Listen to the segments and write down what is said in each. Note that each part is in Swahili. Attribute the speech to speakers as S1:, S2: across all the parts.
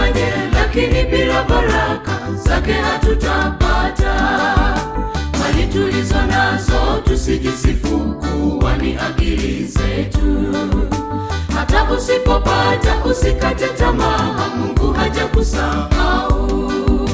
S1: tufanye, lakini bila baraka zake hatutapata. Mali tulizo nazo tusijisifu kuwa ni akili zetu. Hata usipopata usikate tamaa, Mungu hajakusahau.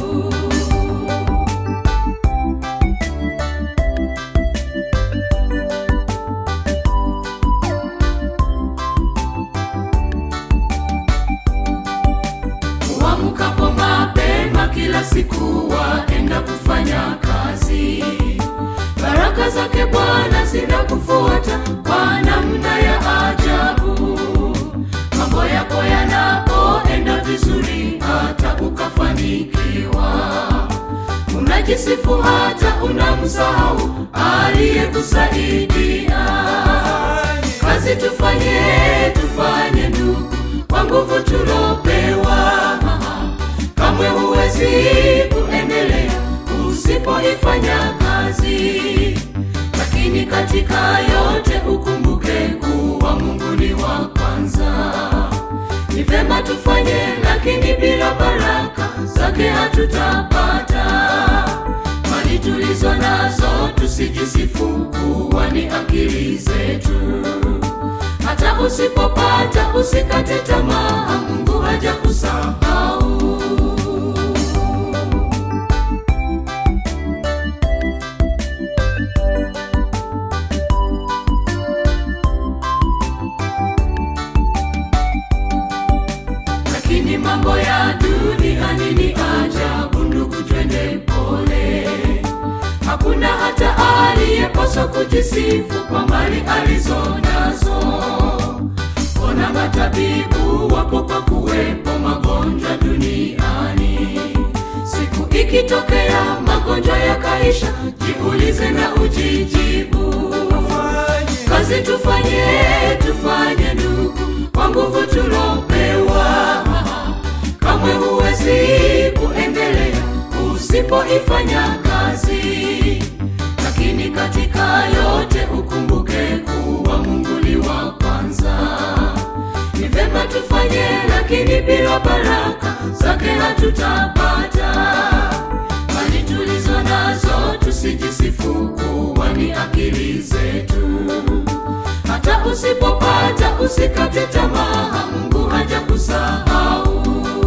S1: Uamkapo mapema kila siku waenda kufanya kazi, baraka zake Bwana zinakufuata kwa namna ya ajabu. Mambo yako yanapoenda vizuri, hata ukafanikiwa, unajisifu hata unamsahau aliyekusaidia. Kazi tufanye, tufanye ndugu, kwa nguvu tulopewa. Kamwe huwezi kuendelea usipoifanya kazi, lakini katika yote ukumbuke kuwa Mungu ni wa kwanza. Ni vema tufanye, lakini bila baraka zake hatutapata. Mali tulizo nazo tusijisifu kuwa ni akili zetu. Hata usipopata usikate tamaa, Mungu hajakusahau. Lakini mambo ya duniani ni ajabu, ndugu, twende pole. Hakuna hata aliyepaswa kujisifu kwa mali alizo nazo. Ona matabibu wapo kwa kuwepo magonjwa duniani. Siku ikitokea magonjwa yakaisha, jiulize na ujijibu. Kazi tufanye, tufanye ndugu, kwa nguvu tulopewa. Kamwe huwezi kuendelea usipoifanya kazi, lakini katika yote ukumbuke kuwa Mungu ni wa kwanza. Ni vema tufanye, lakini bila baraka zake hatutapata. Mali tulizo nazo tusijisifu kuwa ni akili zetu. Hata usipopata usikate tamaa, Mungu hajakusahau.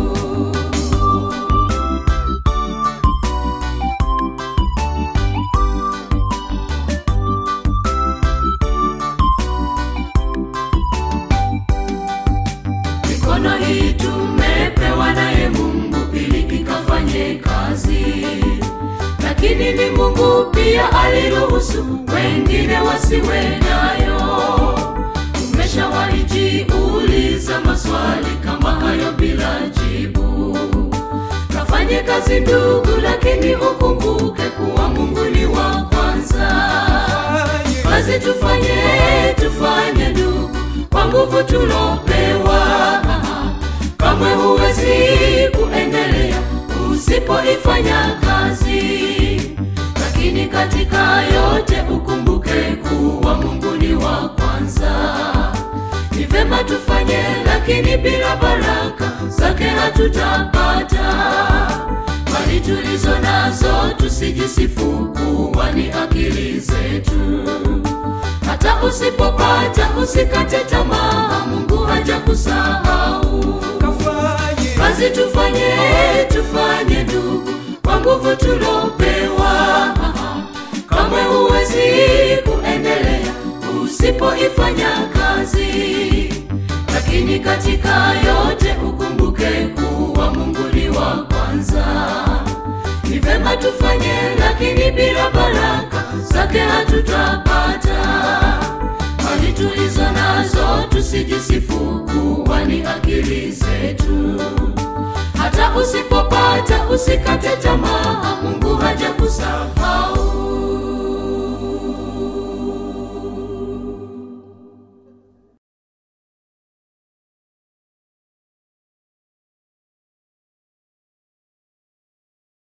S1: Mikono hii tumepewa naye Mungu ili ikafanye kazi, lakini ni Mungu pia aliruhusu wengine wasiwe nayo. Umeshawahi jiuliza maswali kama hayo bila jibu? Kafanye kazi ndugu, lakini ukumbuke kuwa Mungu ni wa kwanza. Kazi tufanye, tufanye ndugu, kwa nguvu tulopewa. Kamwe huwezi kuendelea usipoifanya kazi, lakini katika yote ukumbuke kuwa Mungu ni wa kwanza. Ni vema tufanye, lakini bila baraka zake hatutapata. Mali tulizo nazo tusijisifu kuwa ni akili zetu. Hata usipopata usikate tamaa, Mungu hajakusahau. Kazi tufanye, tufanye ndugu, kwa nguvu tulopewa. Kamwe huwezi kuendelea usipoifanya kazi, lakini katika yote ukumbuke kuwa Mungu ni wa kwanza. Ni vema tufanye, lakini bila baraka zake hatutapata. Mali tulizo nazo tusijisifu kuwa ni akili zetu. Hata usipopata usikate tamaa, Mungu hajakusahau.